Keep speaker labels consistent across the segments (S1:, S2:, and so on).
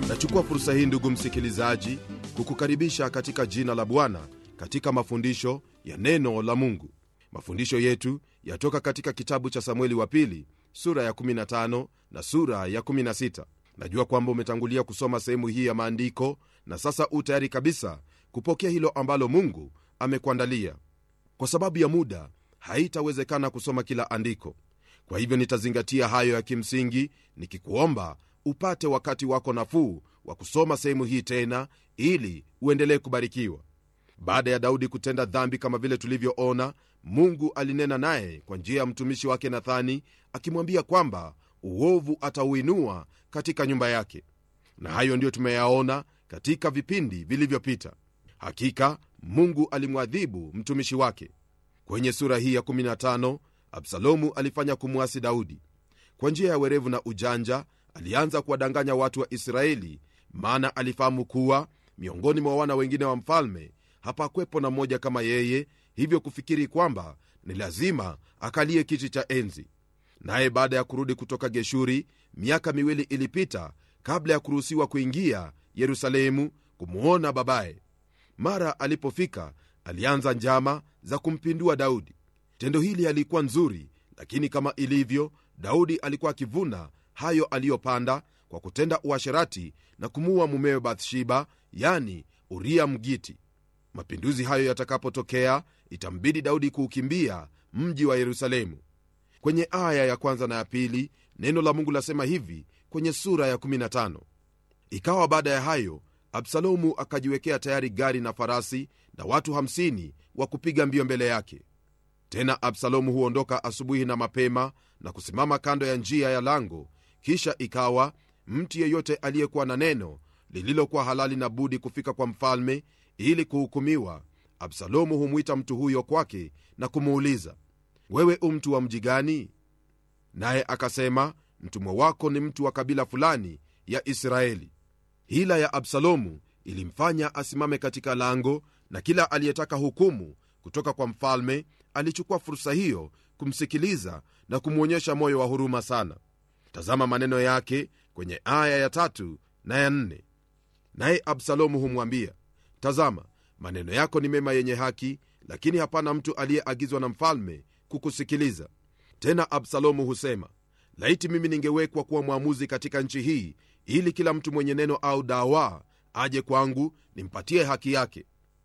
S1: nachukua fursa hii ndugu msikilizaji kukukaribisha katika jina la bwana katika mafundisho ya neno la mungu mafundisho yetu yatoka katika kitabu cha samueli wa pili sura ya 15 na sura ya 16 najua kwamba umetangulia kusoma sehemu hii ya maandiko na sasa u tayari kabisa kupokea hilo ambalo mungu amekuandalia kwa sababu ya muda haitawezekana kusoma kila andiko kwa hivyo nitazingatia hayo ya kimsingi nikikuomba upate wakati wako nafuu wa kusoma sehemu hii tena ili uendelee kubarikiwa baada ya daudi kutenda dhambi kama vile tulivyoona mungu alinena naye kwa njia ya mtumishi wake nathani akimwambia kwamba uovu atauinua katika nyumba yake na hayo ndiyo tumeyaona katika vipindi vilivyopita hakika mungu alimwadhibu mtumishi wake kwenye sura hii ya 15 absalomu alifanya kumwasi daudi kwa njia ya werevu na ujanja alianza kuwadanganya watu wa israeli maana alifahamu kuwa miongoni mwa wana wengine wa mfalme hapakwepo na mmoja kama yeye hivyo kufikiri kwamba ni lazima akalie kiti cha enzi naye baada ya kurudi kutoka geshuri miaka miwili ilipita kabla ya kuruhusiwa kuingia yerusalemu kumwona babaye mara alipofika alianza njama za kumpindua daudi tendo hili alikuwa nzuri lakini kama ilivyo daudi alikuwa akivuna hayo aliyopanda kwa kutenda uasherati na kumuua mumewe bathsheba yani uria mgiti mapinduzi hayo yatakapotokea itambidi daudi kuukimbia mji wa yerusalemu kwenye aya ya kwanza na ya pili neno la mungu lasema hivi kwenye sura ya 15 ikawa baada ya hayo absalomu akajiwekea tayari gari na farasi na watu 50 wa kupiga mbio mbele yake tena absalomu huondoka asubuhi na mapema na kusimama kando ya njia ya lango kisha ikawa mtu yeyote aliyekuwa na neno lililokuwa halali na budi kufika kwa mfalme ili kuhukumiwa absalomu humwita mtu huyo kwake na kumuuliza wewe u mtu wa mji gani naye akasema mtumwa wako ni mtu wa kabila fulani ya israeli hila ya absalomu ilimfanya asimame katika lango na kila aliyetaka hukumu kutoka kwa mfalme alichukua fursa hiyo kumsikiliza na kumwonyesha moyo wa huruma sana tazama maneno yake kwenye aya ya tatu na ya nne naye absalomu humwambia tazama maneno yako ni mema yenye haki lakini hapana mtu aliyeagizwa na mfalme kukusikiliza tena absalomu husema laiti mimi ningewekwa kuwa mwamuzi katika nchi hii ili kila mtu mwenye neno au dawa aje kwangu nimpatie haki yake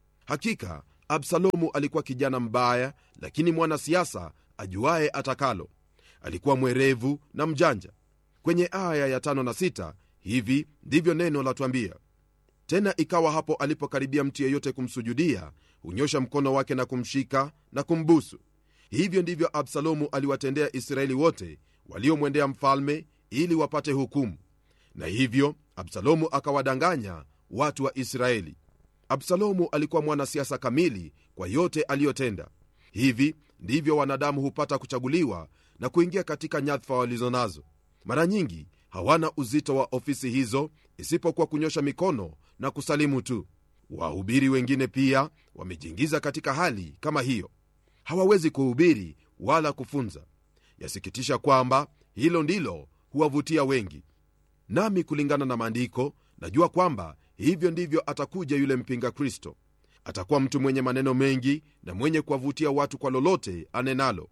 S1: hakika absalomu alikuwa kijana mbaya lakini mwanasiasa ajuaye atakalo alikuwa mwerevu na mjanja kwenye aya ya tano na sita hivi ndivyo neno latwambia tena ikawa hapo alipokaribia mtu yeyote kumsujudia hunyosha mkono wake na kumshika na kumbusu hivyo ndivyo absalomu aliwatendea israeli wote waliomwendea mfalme ili wapate hukumu na hivyo absalomu akawadanganya watu wa israeli absalomu alikuwa mwanasiasa kamili kwa yote aliyotenda hivi ndivyo wanadamu hupata kuchaguliwa na kuingia katika nyadhifa walizo nazo mara nyingi hawana uzito wa ofisi hizo isipokuwa kunyosha mikono na kusalimu tu wahubiri wengine pia wamejiingiza katika hali kama hiyo hawawezi kuhubiri wala kufunza yasikitisha kwamba hilo ndilo huwavutia wengi nami kulingana na maandiko najua kwamba hivyo ndivyo atakuja yule mpinga kristo atakuwa mtu mwenye maneno mengi na mwenye kuwavutia watu kwa lolote anenalo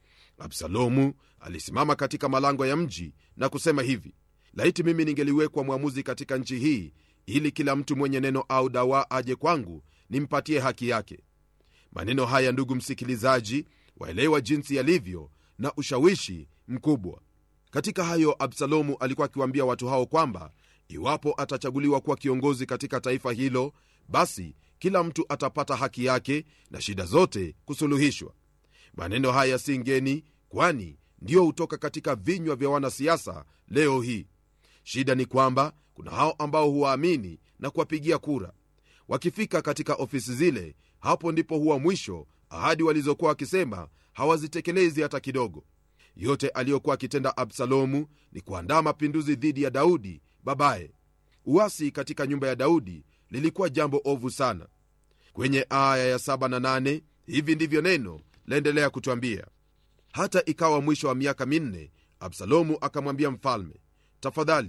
S1: absalomu alisimama katika malango ya mji na kusema hivi laiti mimi ningeliwekwa mwamuzi katika nchi hii ili kila mtu mwenye neno au dawa aje kwangu nimpatie haki yake maneno haya ndugu msikilizaji waelewa jinsi yalivyo na ushawishi mkubwa katika hayo absalomu alikuwa akiwaambia watu hao kwamba iwapo atachaguliwa kuwa kiongozi katika taifa hilo basi kila mtu atapata haki yake na shida zote kusuluhishwa maneno haya si ngeni kwani ndiyo hutoka katika vinywa vya wanasiasa leo hii shida ni kwamba kuna hao ambao huwaamini na kuwapigia kura wakifika katika ofisi zile hapo ndipo huwa mwisho ahadi walizokuwa wakisema hawazitekelezi hata kidogo yote aliyokuwa akitenda absalomu ni kuandaa mapinduzi dhidi ya daudi babaye uasi katika nyumba ya daudi lilikuwa jambo ovu sana kwenye aya ya 7 na 8 hivi ndivyo neno laendelea kutwambia hata ikawa mwisho wa miaka minne absalomu akamwambia mfalme tafadhali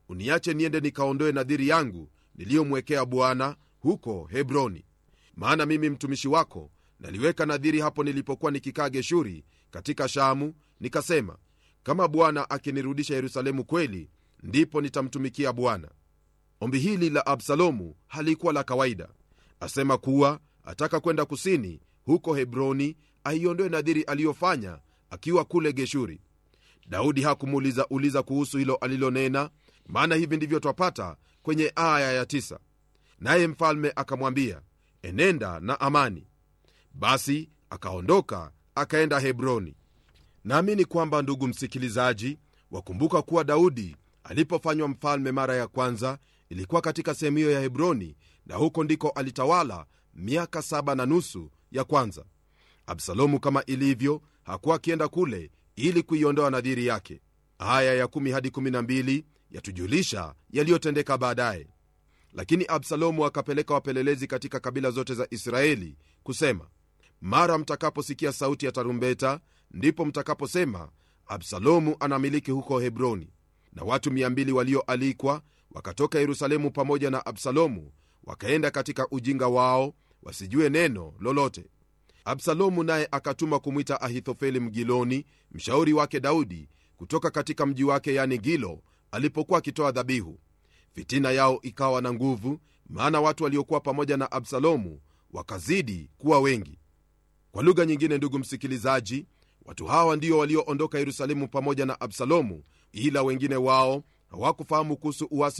S1: uniache niende nikaondoe nadhiri yangu niliyomwekea bwana huko hebroni maana mimi mtumishi wako naliweka nadhiri hapo nilipokuwa nikikaa geshuri katika shamu nikasema kama bwana akinirudisha yerusalemu kweli ndipo nitamtumikia bwana ombi hili la absalomu halikuwa la kawaida asema kuwa ataka kwenda kusini huko hebroni aiondoe nadhiri aliyofanya akiwa kule geshuri daudi hakumuuliza uliza kuhusu hilo alilonena maana hivi ndivyo twapata kwenye aya ya tisa. naye mfalme akamwambia enenda na amani basi akaondoka akaenda hebroni naamini kwamba ndugu msikilizaji wakumbuka kuwa daudi alipofanywa mfalme mara ya kwanza ilikuwa katika sehemu hiyo ya hebroni na huko ndiko alitawala miaka saba na nusu ya kwanza absalomu kama ilivyo hakuwa akienda kule ili kuiondoa nadhiri yake aya ya 1 hadi 12 yatujulisha yaliyotendeka baadaye lakini absalomu akapeleka wapelelezi katika kabila zote za israeli kusema mara mtakaposikia sauti ya tarumbeta ndipo mtakaposema absalomu anamiliki huko hebroni na watu 200 walioalikwa wakatoka yerusalemu pamoja na absalomu wakaenda katika ujinga wao wasijue neno lolote absalomu naye akatuma kumwita ahithofeli mgiloni mshauri wake daudi kutoka katika mji wake yani gilo alipokuwa akitoa dhabihu fitina yao ikawa na nguvu maana watu waliokuwa pamoja na absalomu wakazidi kuwa wengi kwa lugha nyingine ndugu msikilizaji watu hawa ndio walioondoka yerusalemu pamoja na absalomu ila wengine wao hawakufahamu kuhusu uasi